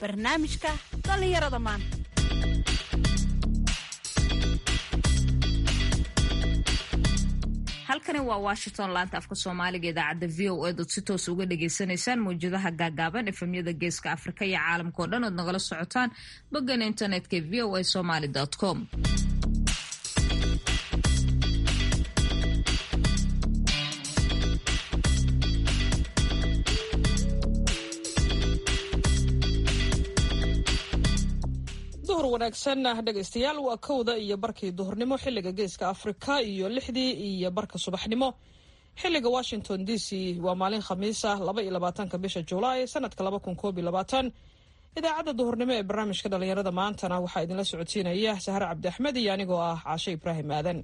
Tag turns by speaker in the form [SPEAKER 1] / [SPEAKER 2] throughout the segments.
[SPEAKER 1] barnaamijka dhallinyarada maanta
[SPEAKER 2] halkani waa washington laanta afka soomaaliga idaacadda v o eed ood si toos uga dhagaysanaysaan mawjadaha gaagaaban efemyada geeska afrika iyo caalamka oo dhan ood nagala socotaan boggan internetka v o a somaly com
[SPEAKER 3] duhur wanaagsan dhegaystayaal waa kowda iyo barkii duhurnimo xiliga geeska afrika iyo lixdii iyo barka subaxnimo xiliga washington d c waa maalin khamiisa laba iyo labaatanka bisha julaay sanadka laba kun koob iyo labaatan idaacadda duhurnimo ee barnaamijka dhalinyarada maantana waxaa idinla socodsiinaya sahre cabdi axmed iyo anigoo ah caashe ibraahim aadan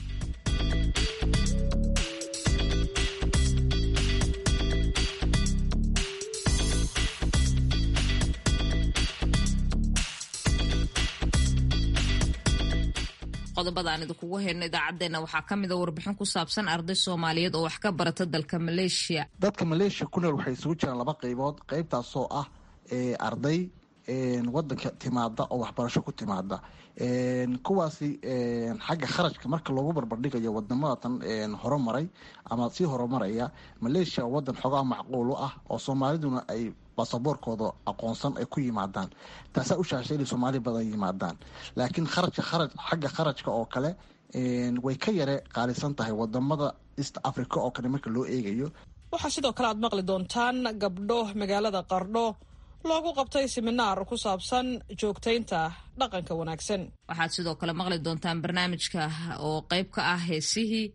[SPEAKER 2] qodobada aan idinkugu hayno idaacadeena waxaa ka mida warbixin ku saabsan arday soomaaliyeed oo wax ka barata dalka maleeshiya
[SPEAKER 4] dadka maleeshiya ku nool waxay isugu jiraan laba qaybood qaybtaasoo ah arday wadanka timaada oo waxbarasho ku timaada kuwaasi xagga kharashka marka loogu barbardhigayo wadamada horumaray ama sii horumaraya maleeshiya wadan xoogaa macquul u ah oo soomaaliduna ay basaboorkooda aqoonsan ay ku yimaadaan taasaa u shaashay inay soomaali badan yimaadaan laakiin kharajka kharaj xagga kharajka oo kale way ka yare qaalisan tahay wadamada east africa oo kale marka loo eegayo
[SPEAKER 3] waxaa sidoo kale aad maqli doontaan gabdho magaalada qardho loogu qabtay siminaar ku saabsan joogtaynta dhaqanka wanaagsan
[SPEAKER 2] waxaad sidoo kale maqli doontaan barnaamijka oo qayb ka ah heesihii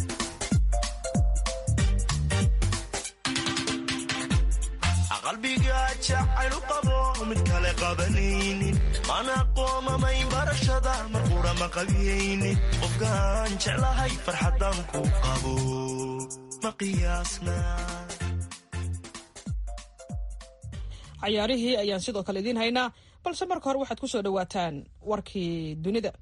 [SPEAKER 5] qalbiga jacaylu qabo mid kale qabanaynin mana qoomamay barashada mar qura ma qabiyaynin qofkaan jeclahay farxadan ku qabo ma qiyaasna
[SPEAKER 3] cayaarihii ayaan sidoo kale idiin haynaa balse marka hore waxaad ku soo dhowaataan warkii dunida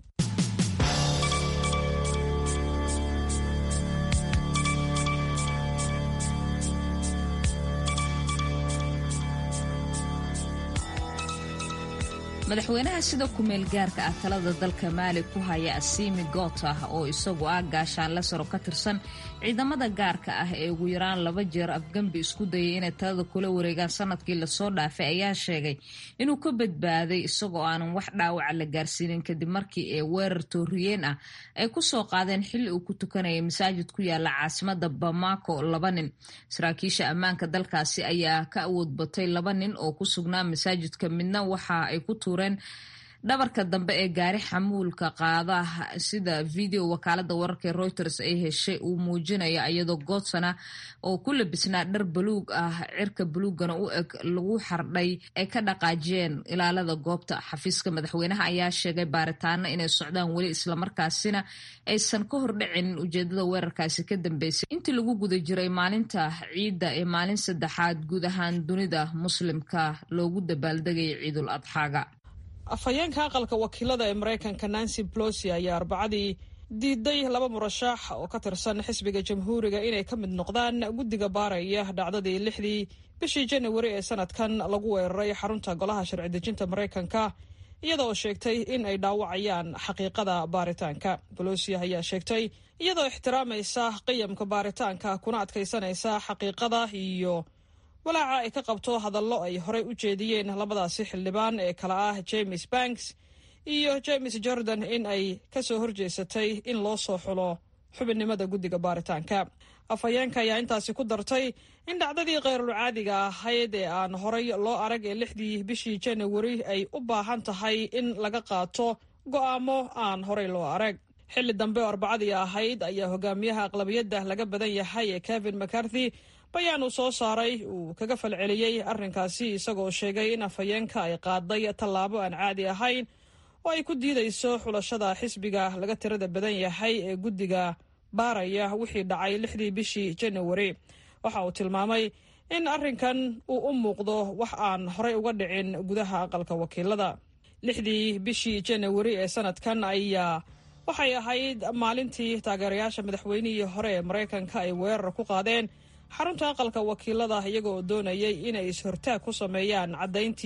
[SPEAKER 2] madaxweynaha sida kumeel gaarka ah talada dalka maali ku haya asiimi goota oo isagu ah gaashaanle saro ka tirsan ciidamada gaarka ah ee ugu yaraan laba jeer afgembi isku dayay inay talada kula wareegaan sanadkii lasoo dhaafay ayaa sheegay inuu ka badbaaday isagoo aanan wax dhaawaca la gaarsiinin kadib markii ee weerar tooriyeen ah ay kusoo qaadeen xilli uu ku tukanayay masaajid ku yaala caasimada bamako laba nin saraakiisha ammaanka dalkaasi ayaa ka awood batay laba nin oo ku sugnaa masaajidka midna waxa ay ku tuureen dhabarka dambe ee gaari xamuulka qaada sida video wakaalada wararka ee reuters ay heshay uu muujinaya iyadoo goodsana oo ku labisnaa dhar baluug ah cirka baluugana u eg lagu xardhay ay ka dhaqaajiyeen ilaalada goobta xafiiska madaxweynaha ayaa sheegay baaritaano inay socdaan weli islamarkaasina aysan ka hordhicin ujeedada weerarkaasi ka dambeysay intii lagu guda jiray maalinta ciidda ee maalin saddexaad guud ahaan dunida muslimka loogu dabaaldegaya ciidul adxaaga
[SPEAKER 3] afhayeenka aqalka wakiilada ee maraykanka nancy plosi ayaa arbacadii diiday laba murashax oo ka tirsan xisbiga jamhuuriga inay ka mid noqdaan guddiga baaraya dhacdadii lixdii bishii janawari ee sanadkan lagu weeraray xarunta golaha sharci dejinta maraykanka iyadaoo sheegtay in ay dhaawacayaan xaqiiqada baaritaanka bolosi ayaa sheegtay iyadoo ixtiraamaysa qiyamka baaritaanka kuna adkaysanaysa xaqiiqada iyo walaaca ay ka qabto hadallo ay horey u jeediyeen labadaasi xildhibaan ee kale ah james banks iyo james jordan in ay ka soo horjeesatay in loo soo xulo xubinnimada guddiga baaritaanka afhayeenka ayaa intaasi ku dartay in dhacdadii khayrulcaadiga ahayd ee aan horay loo arag ee lixdii bishii janawari ay u baahan tahay in laga qaato go'aamo aan horey loo arag xilli dambe oo arbacadii ahayd ayaa hogaamiyaha aqlabiyadda laga badan yahay ee kevin mccarthy bayaan uu soo saaray uu kaga falceliyey arrinkaasi isagoo sheegay in afhayeenka ay qaaday tallaabo aan caadi ahayn oo ay ku diidayso xulashada xisbiga laga tirada badan yahay ee guddiga baaraya wixii dhacay lixdii bishii janawari waxa uu tilmaamay in arrinkan uu u muuqdo wax aan horey uga dhicin gudaha aqalka wakiilada lixdii bishii janawari ee sanadkan ayaa waxay ahayd maalintii taageerayaasha madaxweynihii hore ee maraykanka ay weerar ku qaadeen xarunta aqalka wakiilada iyaga oo doonayay inay is-hortaag ku sameeyaan caddayntii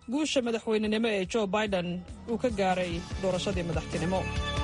[SPEAKER 3] guusha madaxweynenimo ee jo biden uu ka gaaray doorashadii madaxtinimo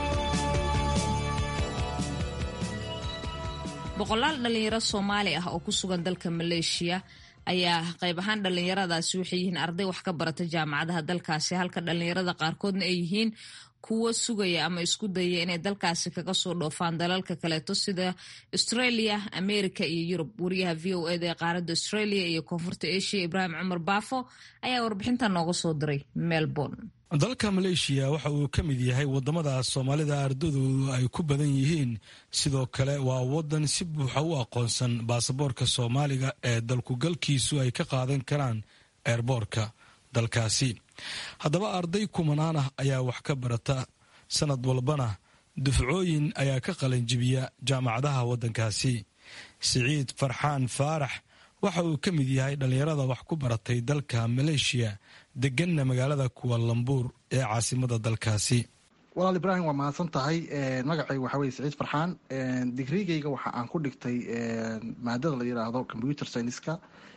[SPEAKER 2] boqolaal dhallinyaro soomaali ah oo ku sugan dalka maleeshiya ayaa qayb ahaan dhallinyaradaasi waxay yihiin arday wax ka barata jaamacadaha dalkaasi halka dhallinyarada qaarkoodna ay yihiin kuwo sugaya ama isku daya inay dalkaasi kaga soo dhoofaan dalalka kaleeto sida australia america iyo yurub wariyaha v o eda ee qaaradda australia iyo koonfurta asia ibraahim cumar baafo ayaa warbixinta nooga soo diray melbourne
[SPEAKER 6] dalka maleeshiya waxa uu ka mid yahay wadamada soomaalida ardadoodu ay ku badan yihiin sidoo kale waa wadan si buuxa u aqoonsan baasaboorka soomaaliga ee dalkugalkiisu ay ka qaadan karaan eerboorka dalkaasi haddaba arday kumanaan ah ayaa wax ka barata sanad walbana dufcooyin ayaa ka qalanjibiya jaamacadaha waddankaasi siciid farxaan faarax waxa uu ka mid yahay dhallinyarada wax ku baratay dalka maleeshiya deganna magaalada kuwalambuur ee caasimada dalkaasi
[SPEAKER 4] walaal ibraahim waa mahadsan tahay magacayga waxaa weye siciid farxaan digrigayga waxa aan ku dhigtay maadada la yidhaahdo computer scienska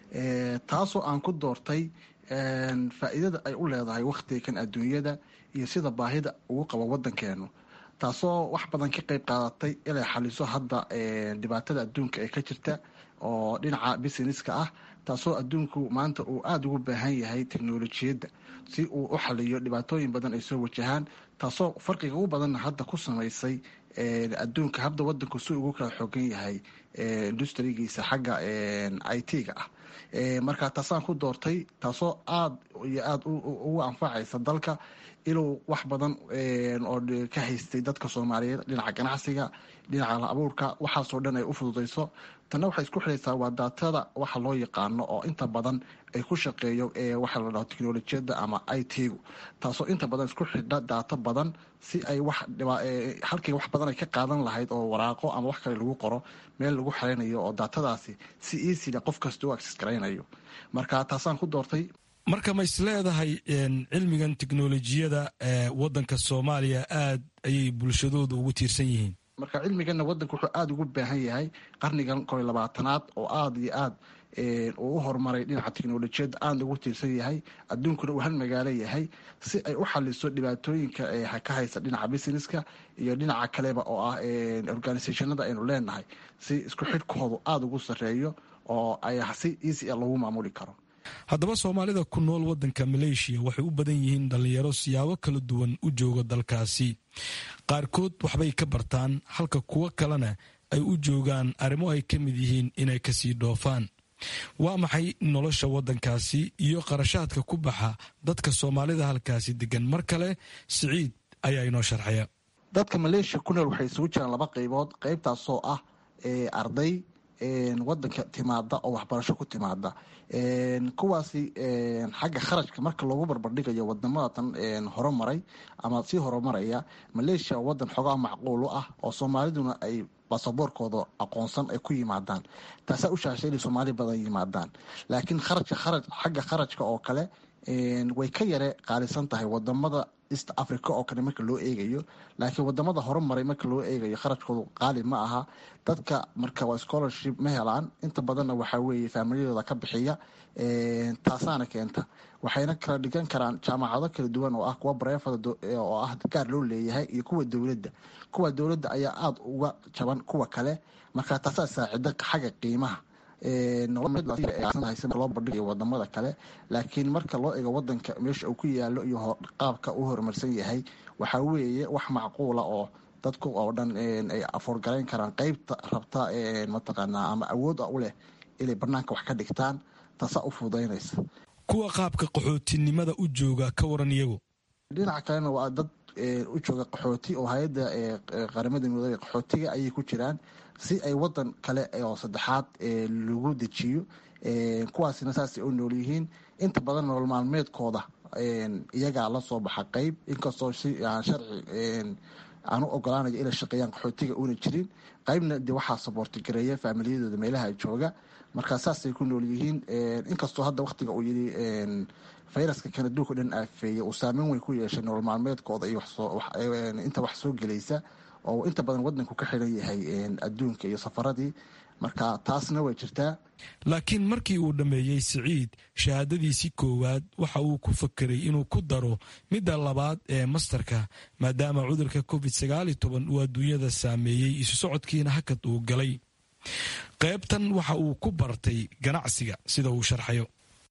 [SPEAKER 4] taasoo aan ku doortay faa-iidada ay u leedahay wakhtigan adduunyada iyo sida baahida ugu qabo wadankeenu taasoo wax badan ka qeyb qaadatay inay xaliso hadda dhibaatada adduunka ee ka jirta oo dhinaca businesska ah taasoo adduunku maanta uu aada ugu baahan yahay teknolojiyadda si uu u xaliyo dhibaatooyin badan ay soo wajahaan taasoo farqiga ugu badanna hadda ku samaysay adduunka habda wadanku si ugu kala xoogan yahay industrigiisa xagga i t-ga ah marka taasaan ku doortay taasoo aada iyo aada ugu anfacaysa dalka inuu wax badan oo ka haystay dadka soomaaliyeed dhinaca ganacsiga dhinaca la abuurka waxaasoo dhan ay u fududayso tanna waxay isku xidhaysaa waa daatada waxa loo yaqaano oo inta badan ay ku shaqeeyo waxa la dhaho teknolojiyadda ama i t-gu taasoo inta badan isku xidha daato badan si ay wax halkii wax badan ay ka qaadan lahayd oo waraaqo ama wax kale lagu qoro meel lagu xeraynayo oo daatadaasi si easila qof kasta u access garaynayo marka taasaan ku doortay
[SPEAKER 6] marka ma is leedahay cilmigan teknolojiyada ee wadanka soomaaliya aad ayay bulshadooda ugu tiirsan yihiin
[SPEAKER 4] marka cilmiganna wadanka wuxuu aada ugu baahan yahay qarnigan koy labaatanaad oo aada iyo aad uu u horumaray dhinaca teknolojiyadda aada ugu tiirsan yahay adduunkuna uu hal magaalo yahay si ay u xaliso dhibaatooyinka ka haysta dhinaca businesska iyo dhinaca kaleba oo ah organisationada aynu leenahay si isku xidhkoodu aada ugu sareeyo oo ay si easy a lagu maamuli karo
[SPEAKER 6] haddaba soomaalida ku nool waddanka maleeshiya waxay u badan yihiin dhallinyaro siyaabo kala duwan u jooga dalkaasi qaarkood waxbay ka bartaan halka kuwo kalena ay u joogaan arrimo ay ka mid yihiin inay kasii dhoofaan waa maxay nolosha waddankaasi iyo qarashaadka ku baxa dadka soomaalida halkaasi degan mar kale siciid ayaa inoo sharxaya
[SPEAKER 4] dadka maleeshiya ku nool waxay isugu jiraan laba qaybood qaybtaasoo ah arday wadanka timaada oo waxbarasho ku timaada kuwaasi xagga kharashka marka loogu barbardhigayo wadamada horumaray ama sii horumaraya maleeshiya oo wadan xoogaa macquulu ah oo soomaaliduna ay basaboorkooda aqoonsan ay ku yimaadaan taasaa u shaashay inay soomaali badan yimaadaan laakiin kharajka kharaj xagga kharajka oo kale way ka yare qaalisan tahay wadamada east africa oo kale marka loo eegayo laakiin wadamada horumaray marka loo eegayo kharajkoodu qaali ma aha dadka marka waa scholarship ma helaan inta badanna waxaa weeye faamilyadooda ka bixiya taasaana keenta waxayna kala dhigan karaan jaamacado kala duwan oo ah kuwa bareefada oo ah gaar loo leeyahay iyo kuwa dowladda kuwa dowladda ayaa aada uga jaban kuwa kale marka taasaa saacida xagga qiimaha loo bandhigayo wadamada kale laakiin marka loo eego wadanka meesha uu ku yaalo iyo qaabka u horumarsan yahay waxaa weeye wax macquula oo dadku oo dhan ay afoorgarayn karaan qeybta rabta mataqaanaa ama awood u leh inay banaanka wax ka dhigtaan taasaa u fududaynaysa
[SPEAKER 6] kuwa qaabka qaxootinimada u jooga ka waran iyagu
[SPEAKER 4] dhinaca kalena waa dad u jooga qaxooti oo hay-adda qaramada midoobey qaxootiga ayay ku jiraan si ay wadan kale oo saddexaad lagu dejiyo kuwaasina saasay u nool yihiin inta badan nolol maalmeedkooda iyagaa la soo baxa qeyb inkastoo si aan sharci aan u ogolaanayo inay shaqeeyaan qaxootiga una jirin qeybna de waxaa saboortigareeya faamiliyadooda meelaha jooga markaa saasay ku nool yihiin inkastoo hadda waktiga uu yidhi fayraska kan adduunka dhan aafeeye uu saameyn weyn ku yeeshay nolol maalmeedkooda iyo inta wax soo gelaysa oo inta badan wadanku ka xiran yahay adduunka iyo safaradii marka taasna way jirtaa
[SPEAKER 6] laakiin markii uu dhammeeyey siciid shahaadadiisii koowaad waxa uu ku fakeray inuu ku daro midda labaad ee mastarka maadaama cudurka covid sagaali toban uu adduunyada saameeyey isu socodkiina hakad uu galay qaybtan waxa uu ku bartay ganacsiga sida uu sharxayo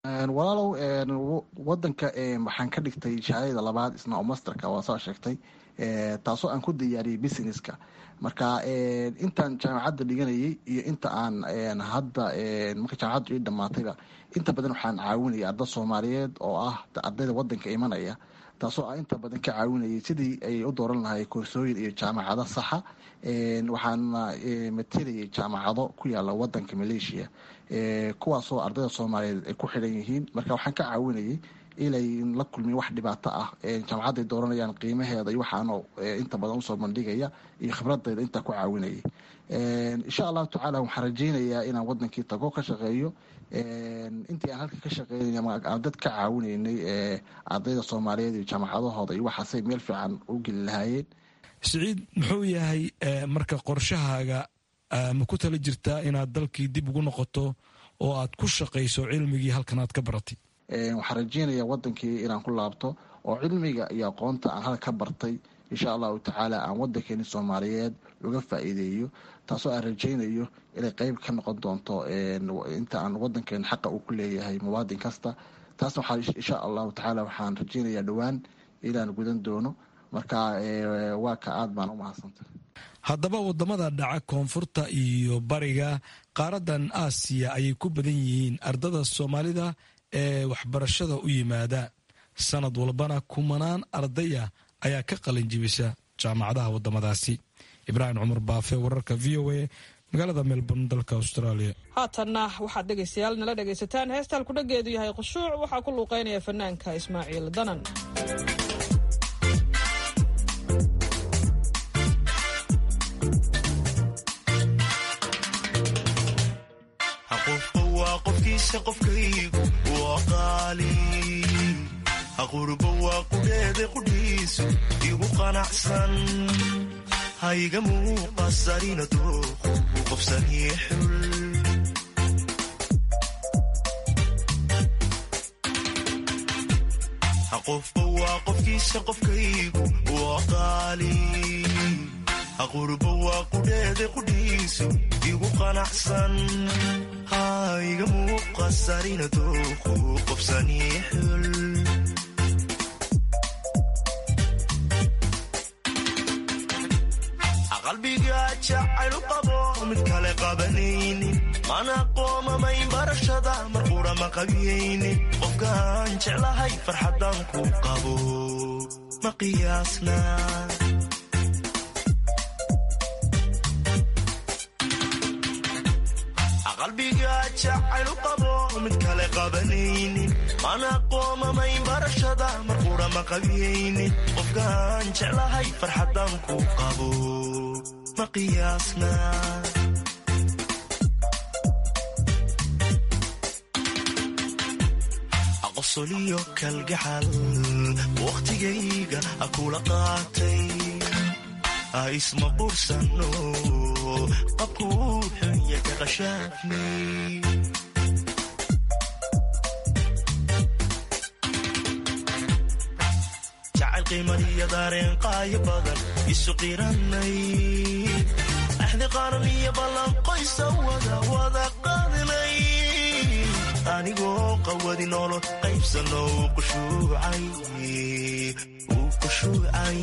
[SPEAKER 4] walaalow wadanka waxaan ka dhigtay shahaadada labaad isna oo masterka waa soo sheegtay taasoo aan ku diyaariyey businesska marka intaan jaamacadda dhiganayay iyo inta aan hadda marka jaamacaddu ii dhamaatayba inta badan waxaan caawinaya arda soomaaliyeed oo ah ardayda wadanka imanaya taasoo aan inta badan ka caawinayay sidii ay u dooran lahay koorsooyin iyo jaamacado saxa waxaana matelayay jaamacado ku yaala wadanka maleeshiya kuwaasoo ardayda soomaaliyeed ay ku xidhan yihiin marka waxaan ka caawinayay inay la kulmin wax dhibaato ah jaamacadday dooranayaan qiimaheeda iyo waxaano inta badan usoo bandhigaya iyo khibradayda intaa ku caawinayay insha allahu tacaala waxaan rajeynayaa inaan wadankii tago ka shaqeeyo intii aan halka ka shaqeynay aan dad ka caawinaynay ardayda soomaaliyeed iyo jaamacadahooda iyo waxaasay meel fiican u geli lahaayeen
[SPEAKER 6] siciid muxuu yahay marka qorshahaaga ma ku tala jirtaa inaad dalkii dib ugu noqoto oo aad ku shaqayso cilmigii halkan aad ka baratay
[SPEAKER 4] waxaan rajeynayaa wadankii inaan ku laabto oo cilmiga iyo aqoonta aan halka ka bartay insha allahu tacaala aan wadankeeni soomaaliyeed uga faa-iideeyo taasoo aan rajeynayo inay qeyb ka noqon doonto inta aan wadankeeni xaqa uu ku leeyahay muwaadin kasta taasna waxaa insha allahu tacaala waxaan rajeynayaa dhowaan inaan gudan doono marka waa ka aad baan u mahadsantay
[SPEAKER 6] haddaba wadamada dhaca koonfurta iyo bariga qaaradan aasiya ayay ku badan yihiin ardada soomaalida ee waxbarashada u yimaada sanad walbana kumanaan ardaya ayaa ka qalin jibisa jaamacadaha wadamadaasi ibraahim cumar baafe wararka v o a magaalada melbourne dalka australia
[SPEAKER 3] haatanna waxaad dhegaystayaal nala dhegaysataan heesta halkudhageedu yahay khushuuc waxaa ku luuqeynaya fanaanka ismaaciil danan
[SPEAKER 5] qofkaygu waa qaali aqurba waa qudheeda qudhiisu igu qanacsan hayga muuqasarina dooqu u qofsanii xul qofba waa qofkiisa qofkaygu waa qaali aqurba waa qudheeda qudhiisu igu qanacsan hayga muuqasarina dooqu qofsanii xul qalbiga jacaylu qabo mid kale qabanaynin mana qoomamayn barashada mar qura ma qabiyaynin qofkaan jeclahay farxadan ku qabo ma qiyaasna qalbiga jacaylu qabo mid kale qabanaynin mana qoomamayn barashada mar qura ma qabiyaynin qofkaan jeclahay farxadan ku qabo ma qiyaasna aqosoliyo kalgacal wakhtigayga akula qaatay isma qursano qabkuu xunya ka qashaafnay jacayl qiimaniyo daareen qaayo badan isu qiranay axdi qaran iyo ballanqoysa wada wada qaadnay anigoo qawadi nolol qaybsano uu qushuucay uu qushuucay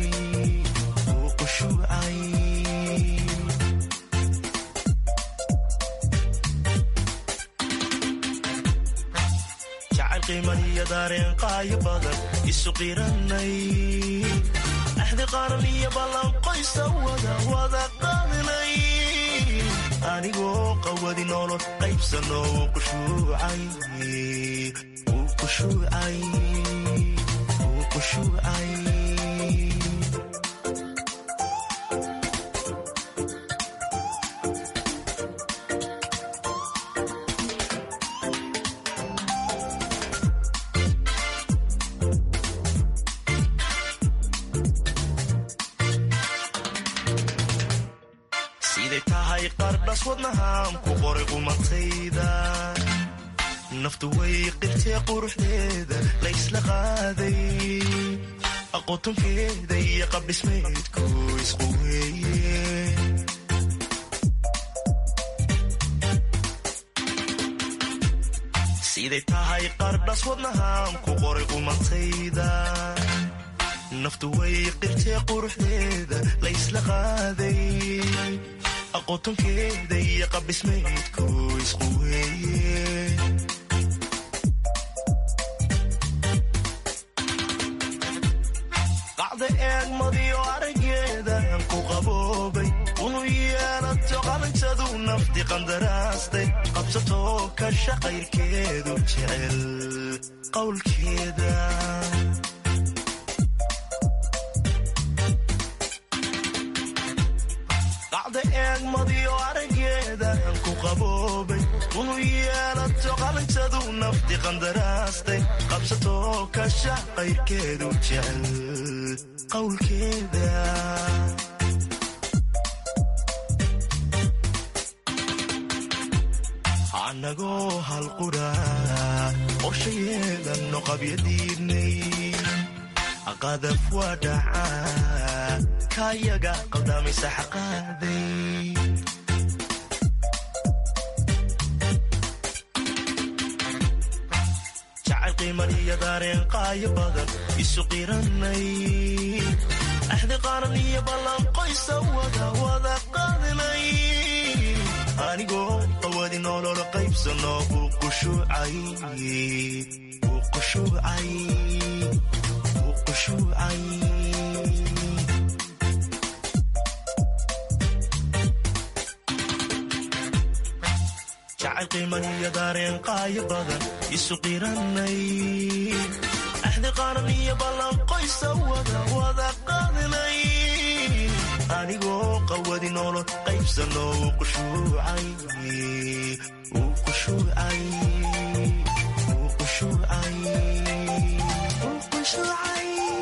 [SPEAKER 5] jacayl qiimaniyo daareen qaayo badan isu qiranay axdi qaran iyo ballanqoysa wada wada qaadnay anigoo qawadi nolol qaybsano uu qushuucay uu qushuucay uu qushuucay siday tahay qardhas wadnahaan ku qoray qumatayda naftu way qirtee quruxdeeda la ysla qaaday aqoontonkeeda iyo qabdhismeedku isqu weeye siday tahay qardhas wadnahaan ku qoray qumatayda naftu way qirtee quruxdeeda la ysla qaaday aqoontonkeeda iyo qabdhismeedku isqu weeye qacda eegmadiyo arageedan ku qaboobay unu yeelato qalintadu nafti qandaraastay qabsatoo ka shaqayrkeedu jecel qowlkeeda qacda eegmadiyo arageedan ku qaboobay unu yeelato qalintadu nafti qandaraastay qabsatoo ka shaqayrkeedu jecel qowlkeeda annagoo halqudha qorsha yeelanno qabyadiidnay qadaf waa dhacaa kaayaga qaldamaysa xaqaaday jacayl qiimaniyo daareen qaayo badan isu qiranay axdi qaaran iyo ballanqoysa wada wada qaadinay anigoo qawadi nolol qaybsano uu qushuucay uu qushuucay uu qushuucay jacayl qiimaniyo daareen qaayo badan isu qiranay axdi qaaran iyo ballanqoysa wada wada qaadinay anigoo qawadi nolol qaybsano uu qushuucay uu qushuucay uu qushuucay uu qushuucay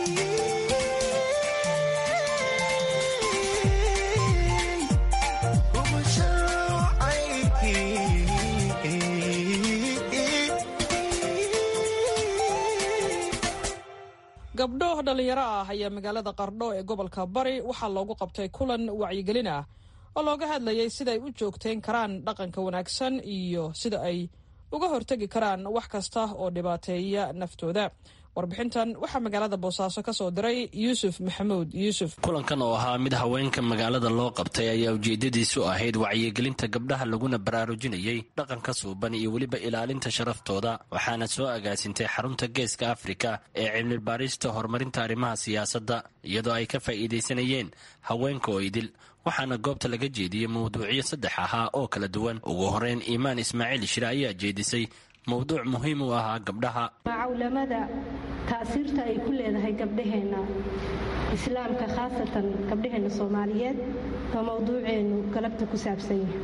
[SPEAKER 3] gabdho dhallinyaro ah ayaa magaalada qardho ee gobolka bari waxaa loogu qabtay kulan wacyigelin ah oo looga hadlayay sidaay u joogtayn karaan dhaqanka wanaagsan iyo sida ay uga hortegi karaan wax kasta oo dhibaateeya naftooda warbixintan waxaa magaalada boosaaso ka soo diray yuusuf maxamuud yuusuf
[SPEAKER 7] kulankan oo ahaa mid haweenka magaalada loo qabtay ayaa ujeedadiisu ahayd wacyigelinta gabdhaha laguna baraarujinayay dhaqanka suuban iyo weliba ilaalinta sharaftooda waxaana soo agaasintay xarunta geeska afrika ee cilmibaarista horumarinta arrimaha siyaasadda iyadoo ay ka faa'iidaysanayeen haweenka oo idil waxaana goobta laga jeediyey mawduucyo saddex ahaa oo kala duwan ugu horeyn iimaan ismaaciil shire ayaa jeedisay mowduuc muhiim u ahaa gabdhaha
[SPEAKER 8] cawlamada taasiirta ay ku leedahay gabdhaheenna islaamka khaasatan gabdhaheenna soomaaliyeed oo mowduuceennu galabta ku saabsan yahay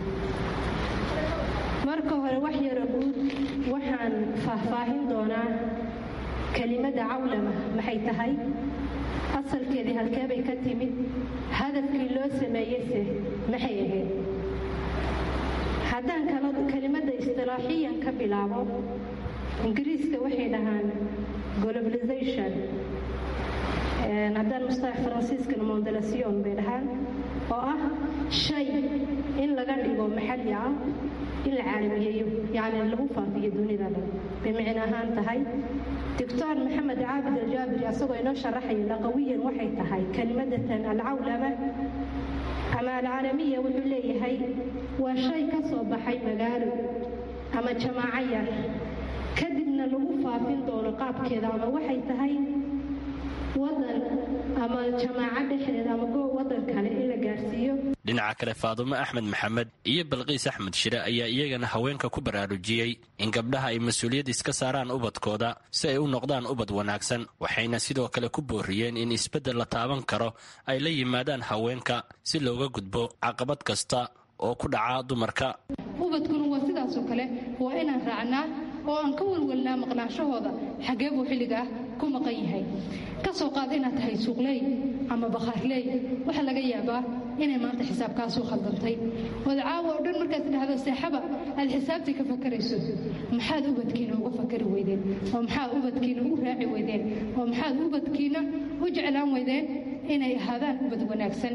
[SPEAKER 8] marka hore wax yaro guud waxaan faahfaahin doonaa kelimadda cawlama maxay tahay asalkeedii halkeebay ka timid hadafkii loo sameeyeyse maxay ahayd haddaan kelimadda istilaaxiyan ka bilaabo ingiriiska waxay dhahaan globalization haddaan mustalax faransiiskana mondelasion bay dhahaan oo ah shay in laga dhigo maxalli ah in la caalamiyeeyo yacni lagu faafiyo dunida dhan bay micno ahaan tahay doctor maxamed caabid aljaabiri asagoo inoo sharaxaya laqawiyan waxay tahay kelimadatan alcawlama ama alcaalamiya wuxuu leeyahay waa shay ka soo baxay magaalo ama jamaaco yar kadibna lagu faafin doono qaabkeeda ama waxay tahay wadan ama jamaaco dhexdeeda ama goob wadan kale in la gaarsiiyo
[SPEAKER 7] dhinaca kale faadumo axmed maxamed iyo balqiis axmed shire ayaa iyagana haweenka ku baraarujiyey in gabdhaha ay mas-uuliyad iska saaraan ubadkooda si ay u noqdaan ubad wanaagsan waxayna sidoo kale ku booriyeen in isbeddel la taaban karo ay la yimaadaan haweenka si looga gudbo caqabad kasta oo ku dhaca dumarka
[SPEAKER 9] ubadkuna waa sidaasoo kale waa inaan raacnaa
[SPEAKER 8] oo aan ka walwalnaa maqnaanshahooda xaggee buu xilligaa ku maqan yahay ka soo qaad inaad tahay suuqley ama bakhaarley waxaa laga yaabaa inay maanta xisaabkaasuu khaldantay ood caawa oo dhan markaad dhahdo seexaba aad xisaabtii ka fakarayso maxaad ubadkiina uga fakari weydeen oo maxaad ubadkiina u raaci weydeen oo maxaad ubadkiina u jeclaan weydeen inay ahaadaan ubad wanaagsan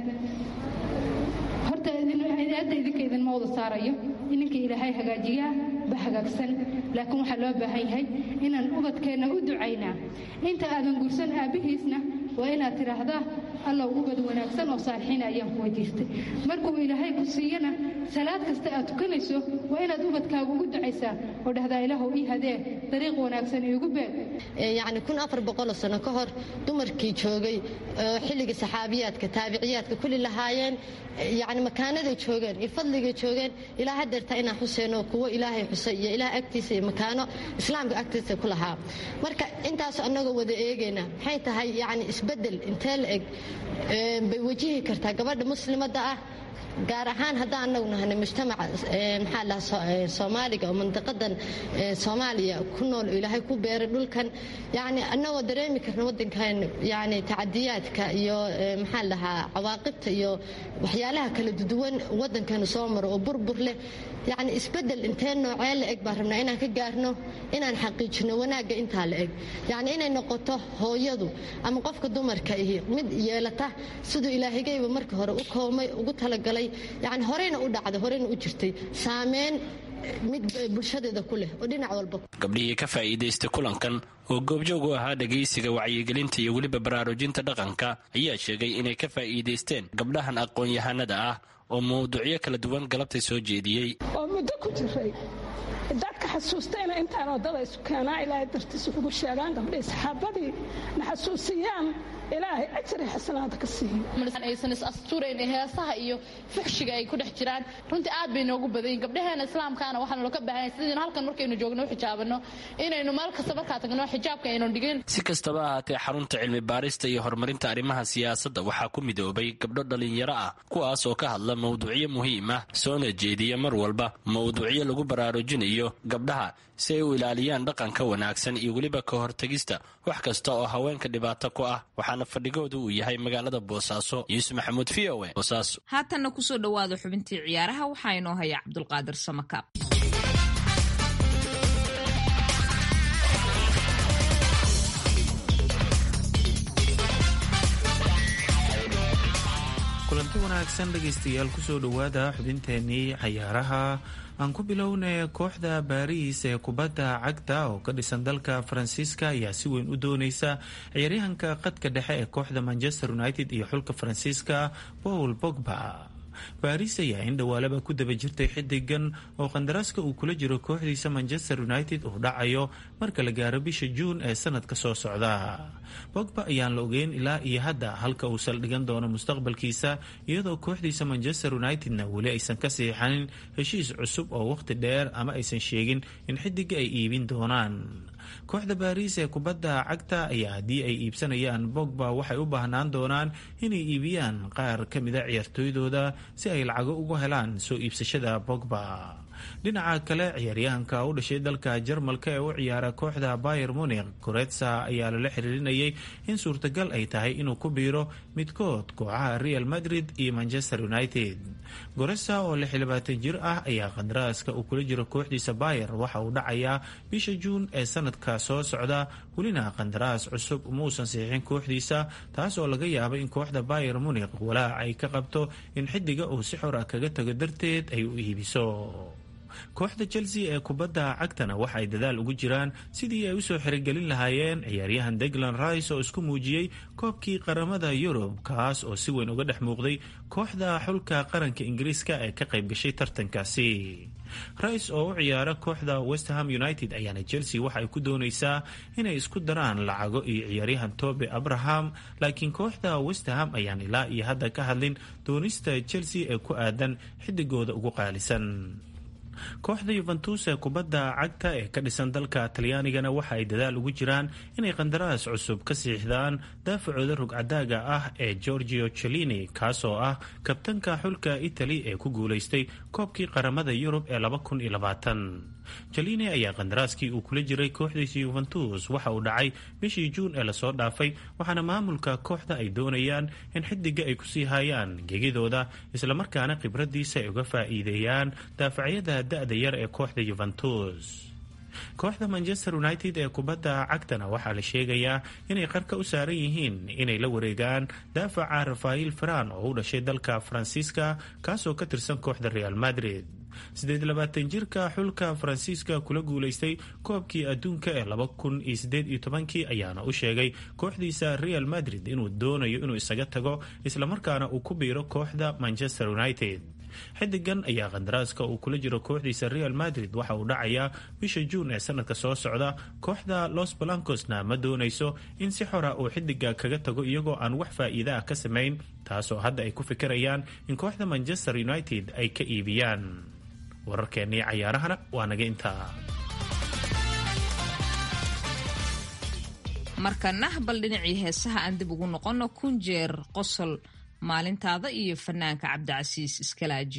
[SPEAKER 8] horta hadda idinka idinma wada saarayo ininka ilaahay hagaajiyaa ba hagaagsan laakiin waxaa loo baahan yahay inaan ubadkeenna u ducaynaa inta aadan guursan aabbihiisna waa inaad tidhaahdaa allow ubad wanaagsan oo saalixiin ayaan ku weydiistay markuu ilaahay ku siiyana salaad kasta aad tukanayso waa inaad ubadkaaga ugu ducaysaa oo dhahdaa ilaahow ii hadee dariiq wanaagsan iigu beeg
[SPEAKER 9] yacni kun afar boqoloo sano ka hor dumarkii joogay oo xilligii saxaabiyaadka taabiciyaadka kulli lahaayeen yacni makaanaday joogeen iyo fadligay joogeen ilaa hadeerta inaan xuseyno kuwo ilaahay xusay iyo ilaah agtiisa iyo makaano islaamka agtiisa ku lahaa marka intaas annagoo wada eegayna maxay tahay yacni isbeddel intee la eg bay wajihi kartaa gabadha muslimadda ah gaar ahaan haddaan anagu nahanay mujtamaca maxaa lahaa soomaaliga oo mandiqadan soomaaliya ku nool oo ilaahay ku beeray dhulkan yacni annagoo dareemi karna waddankan yacni tacadiyaadka iyo maxaa lahaa cawaaqibta iyo waxyaalaha kala duwan waddankanu soo maro oo burbur leh yacni isbeddel intee noocee la eg baan rabnaa inaan ka gaarno inaan xaqiijino wanaagga intaa la eg yacni inay noqoto hooyadu ama qofka dumarka ihi mid yeelata siduu ilaahigayba marka hore u koomay ugu talagalay yani horeyna u dhacday horeyna u jirtay saameyn mid bulshadeeda ku leh oo dhinac walba
[SPEAKER 7] gabdhihii ka faa'iidaystay kulankan oo goobjoog u ahaa dhegaysiga wacyigelinta iyo weliba baraarujinta dhaqanka ayaa sheegay inay ka faa'iidaysteen gabdhahan aqoon-yahanada ah oo mawduucyo kala duwan galabtay soo jeediyey
[SPEAKER 10] oo muddo ku jiray dadka xasuustayna intaan waddada isu keenaa ilaahay dartiis ugu sheegaan gabdhihii saxaabadii na xasuusiyaan ilaahay ajri xasanaada ka
[SPEAKER 11] siiyoaysan is asturayn heesaha iyo fuxshiga ay ku dhex jiraan runtii aad bay noogu badayin gabdhaheena islaamkaana waxaanu laka baahanya sidaynu halkan markaynu joogno u xijaabano inaynu meel kasta markaa tagno xijaabka aynu dhigin
[SPEAKER 7] si kastaba ahaatee xarunta cilmi baarista iyo horumarinta arrimaha siyaasadda waxaa ku midoobay gabdho dhallinyaro ah kuwaas oo ka hadla mawduucyo muhiim ah soona jeediya mar walba mawduucyo lagu baraarujinayo gabdhaha si ay u ilaaliyaan dhaqanka wanaagsan iyo weliba ka hortegista wax kasta oo haweenka dhibaato ku ah waxaana fadhigoodu uu yahay magaalada boosaaso yuusuf maxamuud v o boosaaso
[SPEAKER 2] haatanna kusoo dhowaada xubintii ciyaaraha waxaa inoo haya cabdulqaadir samakaab
[SPEAKER 12] kulanti wanaagsan dhegaystayaal kusoo dhowaada xubinteenii cayaaraha aan ku bilownay kooxda baariis ee kubadda cagta oo ka dhisan dalka faransiiska ayaa si weyn u dooneysa ciyaaryahanka qadka dhexe ee kooxda manchester united iyo xulka faransiiska paul bogba baariis ayaa in dhawaalaba ku daba jirtay xidigan oo qandaraaska uu kula jiro kooxdiisa manchester united uu dhacayo marka la gaaro bisha juun ee sanadka soo socda bogba ayaan la ogeyn ilaa iyo hadda halka uu saldhigan doono mustaqbalkiisa iyadoo kooxdiisa manchester unitedna weli aysan ka siixanin heshiis cusub oo waqti dheer ama aysan sheegin in xidiga ay iibin doonaan kooxda baariis ee kubadda cagta ayaa haddii ay iibsanayaan bogba waxay u baahnaan doonaan inay iibiyaan qaar ka mida ciyaartooydooda si ay lacago ugu helaan soo iibsashada bogba dhinaca kale ciyaaryahanka u dhashay dalka jarmalka ee u ciyaara kooxda bayer munik goretsa ayaa lala xiriirinayay in suurtagal ay tahay inuu ku biiro midkood kooxaha real madrid iyo manchester united goretsa oo lix iyo labaatan jir ah ayaa qandaraaska uu kula jiro kooxdiisa bayer waxa uu dhacayaa bisha juun ee sanadka soo socda welina qandaraas cusub muusan saxiixin kooxdiisa taas oo laga yaabay in kooxda bayer munik walaac ay ka qabto in xidiga uu si xor ah kaga tago darteed ay u iibiso kooxda chelsea ee kubadda cagtana waxa ay dadaal ugu jiraan sidii ay usoo xirigelin lahaayeen ciyaaryahan deglan rice oo isku muujiyey koobkii qaramada yurub kaas oo si weyn uga dhex muuqday kooxda xulka qaranka ingiriiska ee ka qayb gashay tartankaasi rice oo u ciyaara kooxda westham united ayaana chelsea waxa ay ku dooneysaa inay isku daraan lacago iyo ciyaaryahan tobe abraham laakiin kooxda westham ayaan ilaa iyo hadda ka hadlin doonista chelsea ee ku aadan xidigooda ugu qaalisan kooxda yuventus ee kubadda cagta ee ka dhisan dalka talyaanigana waxa ay dadaal ugu jiraan inay qandaraas cusub ka siixdaan daafacooda rugcadaaga ah ee gorgio celini kaasoo ah kabtanka xulka itali ee ku guulaystay koobkii qaramada yurub ee jaline ayaa qandaraaskii uu kula jiray kooxdiisa yuventus waxa uu dhacay bishii juun ee lasoo dhaafay waxaana maamulka kooxda ay doonayaan in xidiga ay kusii hayaan gegidooda islamarkaana khibradiisa ay uga faa'iideeyaan daafacyada da-da yar ee kooxda yuventus kooxda manchester united ee kubadda cagtana waxaa la sheegayaa inay qarka u saaran yihiin inay la wareegaan daafaca rafael faran oo u dhashay dalka faransiiska kaasoo ka tirsan kooxda real madrid siddeed labaatan jirka xulka faransiiska kula guulaystay koobkii adduunka ee laba kun iyo siddeed iyo tobankii ayaana u sheegay kooxdiisa real madrid inuu doonayo inuu isaga tago islamarkaana uu ku biiro kooxda manchester united xidigan ayaa qandaraaska uu kula jiro kooxdiisa real madrid waxa uu dhacayaa bisha juun ee sanadka soo socda kooxda los balancosna ma doonayso in si xora uu xidiga kaga tago iyagoo aan wax faa'iida ah ka samayn taasoo hadda ay ku fikirayaan in kooxda manchester united ay ka iibiyaan wararkeennii cayaarahana waa naga intaa
[SPEAKER 2] markana bal dhinacii heesaha aan dib ugu noqonno kun jeer qosol maalintaada iyo fanaanka cabdicasiis iskalaaji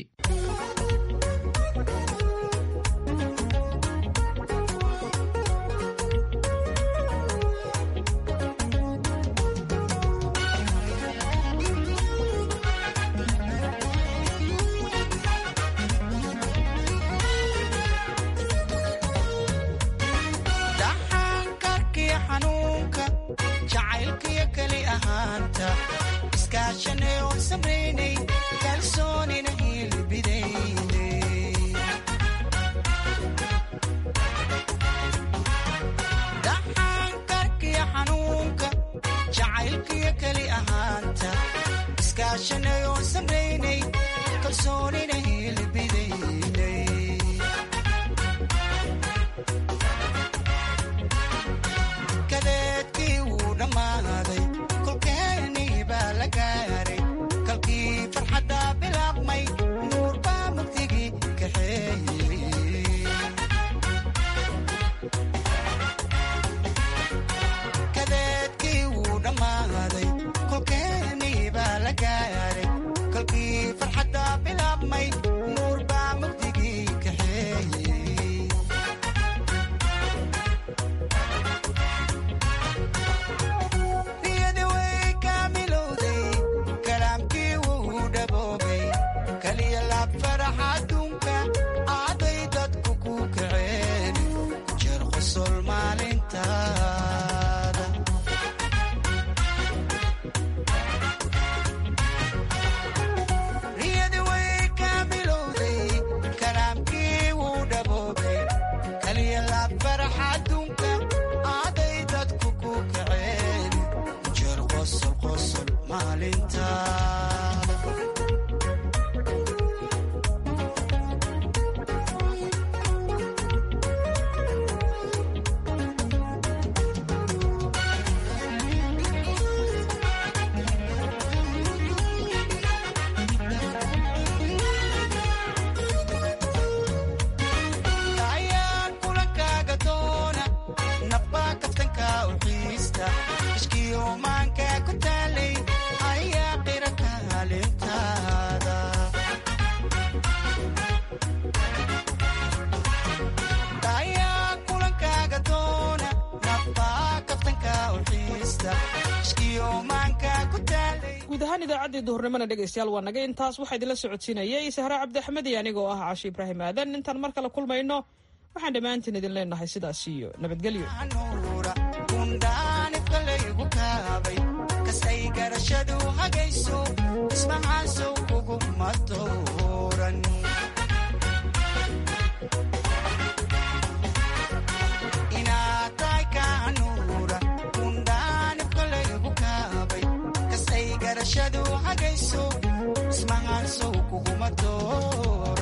[SPEAKER 3] guud ahaan idaacaddii duhurnimona dhegaystayaal waa naga intaas waxaa idinla socodsiinayay sahre cabdi axmed iyo anigoo ah caashi ibraahim aadan intaan mar kale kulmayno waxaan dhammaantiin idin leenahay sidaas iyo nabadgelyo
[SPEAKER 13] kasay garashadu hagayso ismahaasow kuguma dooran inaad tahay kaanuura kundhaanib kalaygu kaabay kasay garashadu hagayso ismahaasow kuguma dooran